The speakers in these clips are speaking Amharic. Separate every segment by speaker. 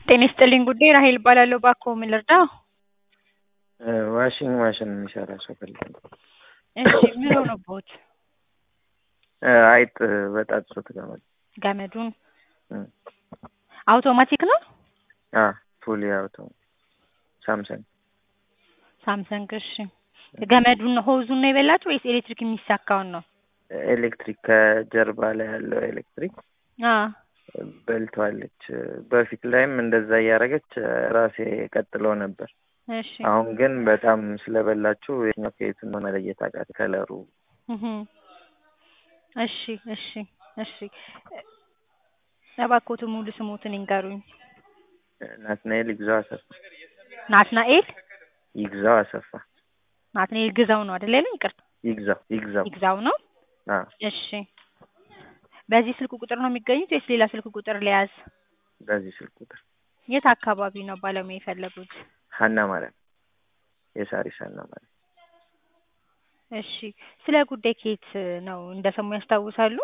Speaker 1: ጤና ይስጥልኝ ጉዳይ ራሄል እባላለሁ። እባክዎ ምን ልርዳው?
Speaker 2: ዋሽንግ ማሽን የሚሰራ ሰው ፈልጌ ነው።
Speaker 1: እሺ ምን ሆነቦት?
Speaker 2: አይጥ በጣጥሶት ገመድ
Speaker 1: ገመዱን
Speaker 2: እም።
Speaker 1: አውቶማቲክ ነው?
Speaker 2: አ ፉሊ አውቶ ሳምሰንግ
Speaker 1: ሳምሰንግ እሺ። ገመዱን ሆዙን ነው የበላችሁ ወይስ ኤሌክትሪክ የሚሳካውን ነው?
Speaker 2: ኤሌክትሪክ ከጀርባ ላይ ያለው ኤሌክትሪክ
Speaker 1: አ
Speaker 2: በልተዋለች። በፊት ላይም እንደዛ እያደረገች ራሴ ቀጥሎ ነበር።
Speaker 1: እሺ
Speaker 2: አሁን ግን በጣም ስለበላችሁ የትኛው ከየት እንደሆነ መለየት አቃት ከለሩ።
Speaker 1: እህ እሺ እሺ እሺ እባክዎት ሙሉ ስሞትን ይንገሩኝ።
Speaker 2: ናትናኤል ይግዛው አሰፋ።
Speaker 1: ናትናኤል
Speaker 2: ይግዛው አሰፋ።
Speaker 1: ናትናኤል ግዛው ነው አይደል ያለኝ? ይቅርታ
Speaker 2: ይግዛው ይግዛው።
Speaker 1: ይግዛው ነው።
Speaker 2: አ
Speaker 1: እሺ በዚህ ስልክ ቁጥር ነው የሚገኙት ወይስ ሌላ ስልክ ቁጥር ለያዝ?
Speaker 2: በዚህ ስልክ ቁጥር
Speaker 1: የት አካባቢ ነው ባለሙያ የፈለጉት?
Speaker 2: ሀና ማርያም የሳሪስ ሀና ማርያም።
Speaker 1: እሺ ስለ ጉዳይ ከየት ነው እንደሰሙ ያስታውሳሉ?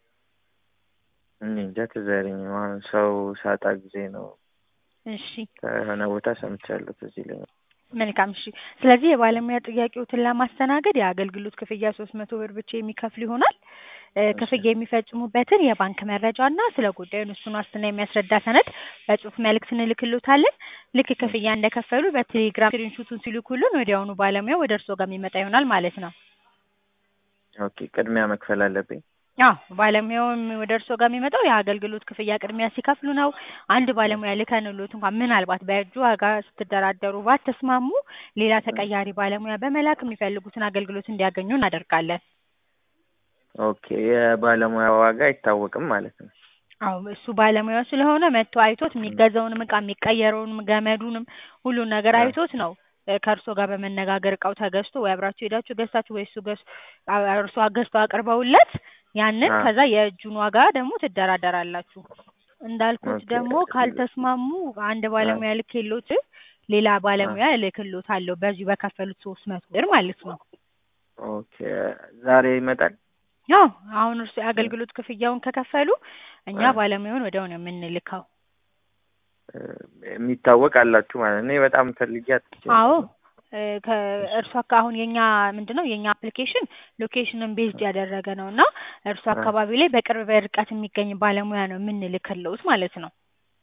Speaker 2: እኔ እንጃ ትዝ አይለኝም። አሁን ሰው ሳጣ ጊዜ ነው
Speaker 1: እሺ
Speaker 2: ከሆነ ቦታ ሰምቻለሁ። ትዝ ይለኛል።
Speaker 1: መልካም እሺ። ስለዚህ የባለሙያ ጥያቄዎትን ለማስተናገድ የአገልግሎት ክፍያ ሶስት መቶ ብር ብቻ የሚከፍሉ ይሆናል። እ ክፍያ የሚፈጽሙበትን የባንክ መረጃ እና ስለ ጉዳዩን እሱን ዋስትና የሚያስረዳ ሰነድ በጽሁፍ መልእክት እንልክሎታለን። ልክ ክፍያ እንደከፈሉ በቴሌግራም ስክሪንሹቱን ሲልኩልን ወዲያውኑ ባለሙያው ወደ እርስዎ ጋር የሚመጣ ይሆናል ማለት ነው።
Speaker 2: ኦኬ ቅድሚያ መክፈል አለብኝ?
Speaker 1: አዎ ባለሙያውም ወደ እርስዎ ጋር የሚመጣው የአገልግሎት ክፍያ ቅድሚያ ሲከፍሉ ነው። አንድ ባለሙያ ልከንሎት እንኳን ምናልባት በእጁ ዋጋ ስትደራደሩ ባትስማሙ ሌላ ተቀያሪ ባለሙያ በመላክ የሚፈልጉትን አገልግሎት እንዲያገኙ እናደርጋለን።
Speaker 2: ኦኬ የባለሙያ ዋጋ አይታወቅም ማለት ነው?
Speaker 1: አዎ እሱ ባለሙያው ስለሆነ መጥቶ አይቶት የሚገዛውንም እቃ የሚቀየረውንም ገመዱንም ሁሉን ነገር አይቶት ነው እ ከእርስዎ ጋር በመነጋገር እቃው ተገዝቶ ወይ አብራችሁ ሄዳችሁ ገዝታችሁ ወይ እሱ ገዝ እርስዎ ገዝተው አቅርበውለት ያንን
Speaker 2: አ
Speaker 1: ከዛ የእጁን ዋጋ ደግሞ ትደራደራላችሁ። እንዳልኩት
Speaker 2: ኦኬ
Speaker 1: ደግሞ ካልተስማሙ አንድ
Speaker 2: አ
Speaker 1: ባለሙያ ልኬሎት ሌላ
Speaker 2: አ
Speaker 1: ባለሙያ እልክሎታለሁ በዚሁ በከፈሉት ሶስት መቶ ብር ማለት ነው።
Speaker 2: ኦኬ ዛሬ ይመጣል?
Speaker 1: አዎ አሁን እርስዎ
Speaker 2: እ
Speaker 1: የአገልግሎት ክፍያውን ከከፈሉ እኛ
Speaker 2: አ
Speaker 1: ባለሙያውን ወዲያው ነው የምንልከው።
Speaker 2: እ የሚታወቅ አላችሁ ማለት ነው። እኔ በጣም ፈልጌ አጥቼ
Speaker 1: አዎ
Speaker 2: ነበር።
Speaker 1: እ ከእርሱ አካ አሁን የኛ ምንድነው የኛ አፕሊኬሽን ሎኬሽንን ቤዝድ ያደረገ ነው እና እርሱ
Speaker 2: አ
Speaker 1: አካባቢ ላይ በቅርብ ርቀት የሚገኝ ባለሙያ ነው የምንልክልዎት ማለት ነው።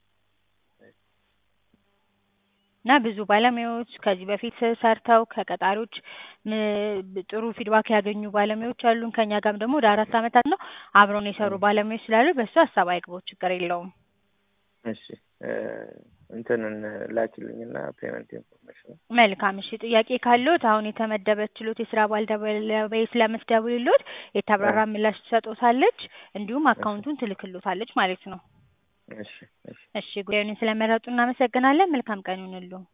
Speaker 1: እና ብዙ ባለሙያዎች ከዚህ በፊት ሰርተው ከቀጣሪዎች ም ጥሩ ፊድባክ ያገኙ ባለሙያዎች አሉን። ከእኛ ጋርም ደግሞ ወደ አራት አመታት ነው አብረውን የሰሩ
Speaker 2: እ
Speaker 1: ባለሙያዎች ስላሉ በሱ ሀሳብ አይግባው ችግር የለውም።
Speaker 2: እሺ እ እንትኑን ላኪልኝና ፔመንት ኢንፎርሜሽን
Speaker 1: መልካም እሺ። ጥያቄ ካለዎት አሁን የተመደበችሎት የስራ ባልደረባዬ ስለምትደውልልዎት
Speaker 2: እ
Speaker 1: የተብራራ ምላሽ ትሰጥዎታለች። እንዲሁም
Speaker 2: እሺ
Speaker 1: አካውንቱን ትልክልዎታለች ማለት ነው።
Speaker 2: እሺ እሺ
Speaker 1: እሺ ጉዳዩን ስለመረጡ እናመሰግናለን። መልካም ቀን ይሁንልዎ።